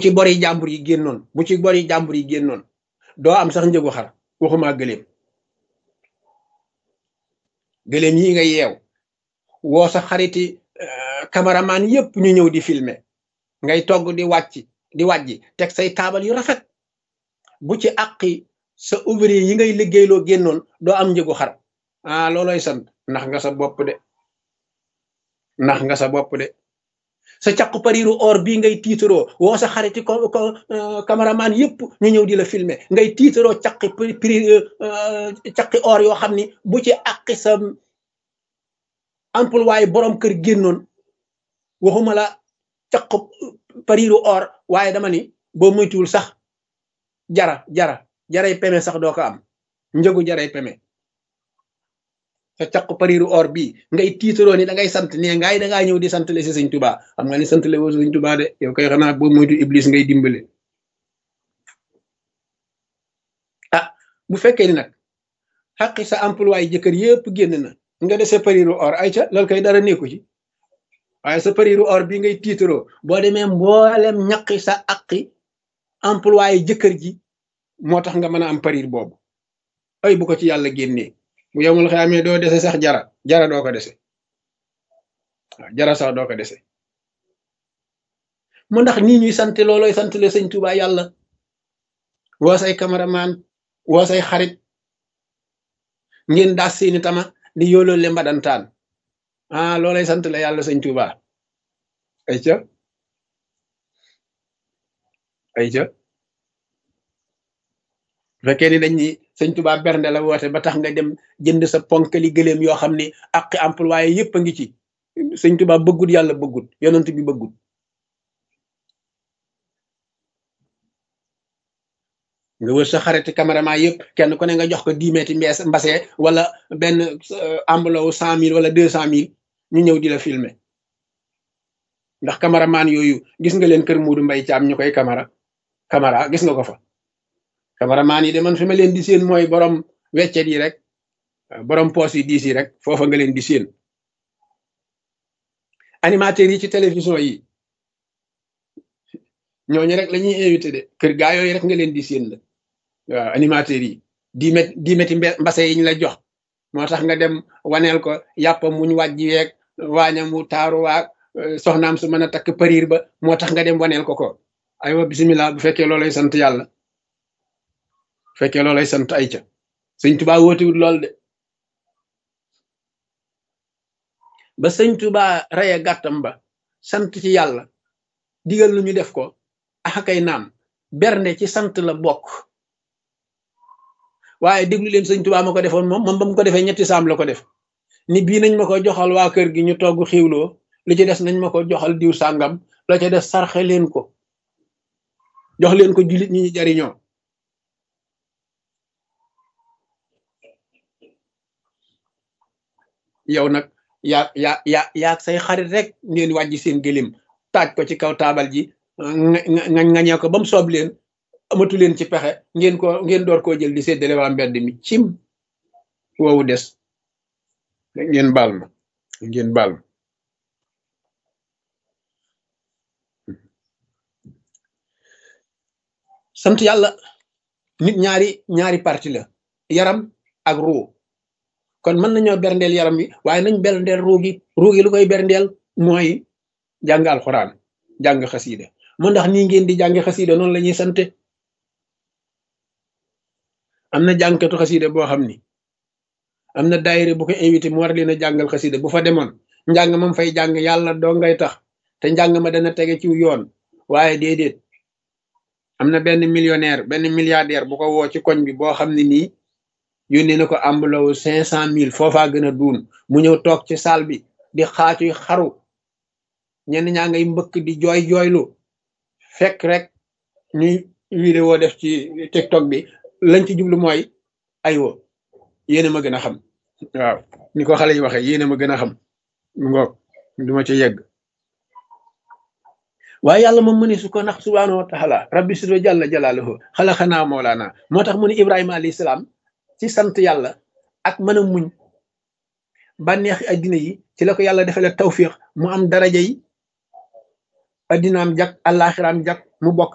ci bori jàmbur yi génnoon bu ci bori jàmbur yi génnoon doo am sax njëgu xar waxuma gëléem gëléem yi nga yeew woo sa xariti cameraman yépp ñu ñëw di filmer ngay togg di wàcc di wàjji teg say taabal yu rafet bu ci àqi sa ouvrier yi ngay liggéeyloo génnoon doo am njëgu xar ah looloy sant ndax nga sa bopp de ndax nga sa bopp de sa caqu pariru or bii ngay tiitaroo woo sa xariti ko ko cameraman yépp ñu ñëw di la filmer ngay tiitaroo caqi pri caqi or yoo xam ni bu ci àqi sa employé borom kër génnoon waxuma la caqu pariru or waaye dama ni boo moytuwul sax jara jara jaray peme sax doo ko am njëgu jaray peme sa caqu pariru or bii ngay tiitaroo ni da ngay sant ne ngaay da ngaa ñëw di sant le si sëñ tubaa xam nga ni sant le woo sëñ tubaa de yow koy xanaa boo moytu iblis ngay dimbale ah bu fekkee ni nag xaqi sa employé jëkkër yépp génn na nga dese pariru or ay ca loolu koy dara nekku ci waaye sa pariru or bi ngay tiitaroo boo demee mboolem ñaqi sa aqi employé jëkkër ji moo tax nga mën a am parir boobu ay bu ko ci yàlla génnee bu yemul xamee doo dese sax jara jara doo ko dese waaw jara sax doo ko dese mu ndax nii ñuy sant looloy sant le sëñ Tuubaa yàlla woo say cameraman woo say xarit ngeen daas seeni tama di yoolool le mbadantaan ah loolay sant la yàlla sëñ Tuubaa ay ca ay ca fekkee ni dañ ni sëñ Tuubaa bernde la woote ba tax nga dem jënd sa ponkali gëléem yoo xam ni ak employé yépp a ngi ci sëñ Tuubaa bëggut yàlla bëggut yonent bi bëggut nga wër sa xariti cameraman yëpp kenn ku ne nga jox ko dix mètres mbees mbase wala benn ambulawu cent mille wala deux cent mille ñu ñëw di la filmer ndax cameraman yooyu gis nga leen kër Muudu Mbay Caam ñu koy camara camara gis nga ko fa cameraman yi de man fi ma leen di séen mooy borom weccet yi rek borom poos yi diis yi rek foofa nga leen di séen animateurs yi ci télévision yi ñooñu rek la ñuy invité de kër gaa yooyu rek nga leen di séen la waaw animateurs yi di met di meti mbase yi ñu la jox moo tax nga dem waneel ko yàppam muñ wàjji weeg waañam mu taaru waag soxnaam su mën a takk pariir ba moo tax nga dem waneel ko ko aywa bisimilah bu fekkee loolay sant yàlla bu fekkee loolay sant ay ca sëñ tubaa wóotiwut lool de ba sëñ tubaa reye gàttam ba sant ci yàlla digal lu ñu def ko axakay naam bernde ci sant la bokk waaye déglu leen sëñ tubaa ma ko defoon moom moom ba mu ko defee ñetti saam la ko def ni bii nañ ma ko joxal waa kër gi ñu togg xiwloo li ci des nañ ma ko joxal diw sàngam la ca des sarxe leen ko jox leen ko jullit ñi ñu jariñoo yow nag yaa yaa yaa yaa say xarit rek ngeen wàjji seen gëlim taaj ko ci kaw taabal ji nga ngañee ko ba mu soob leen amatu leen ci pexe ngeen ko ngeen door koo jël di séddale waa mbedd mi cim woowu des ngeen baal ma ngeen baal ma sant yàlla nit ñaari ñaari parti la yaram ak ruu kon mën nañoo berndeel yaram wi waaye nañ berndeel ruu gi ruu gi lu koy berndeel mooy jàng alxuraan jàng xasiida mu ndax nii ngeen di jàng xasiida noonu la ñuy sante am na jàngkatu xasiida boo xam ni am na daayira bu ko invité mu war leen a jàngal xasiida bu fa demoon njàng mam fay jàng yàlla doo ngay tax te njàng ma dana tege ci yoon waaye déedéet am na benn millionnaire benn milliardaire bu ko woo ci koñ bi boo xam ne nii yónnee na ko ambulawu cinq cent mille foofaa gën a duun mu ñëw toog ci saal bi di xaacuy xaru ñenn ñaa ngay mbëkk di jooy jooylu fekk rek ñuy vidéo def ci tiktok bi lañ ci jublu mooy aywa yéena ma gën a xam waaw ni ko xale yi waxee yéena ma gën a xam ngoog duma ci yegg waaye yàlla moom mu ne su ko nax subhaanahu wa taala rabbi sido jàlla jalaaluhu xalaxanaa moolaana moo tax mu ne ibrahima alayhi salaam ci sant yàlla ak mën a muñ bànneexi addina yi ci la ko yàlla defale tawfiq mu am daraja yi addinaam jak àllaaxiraam jak mu bokk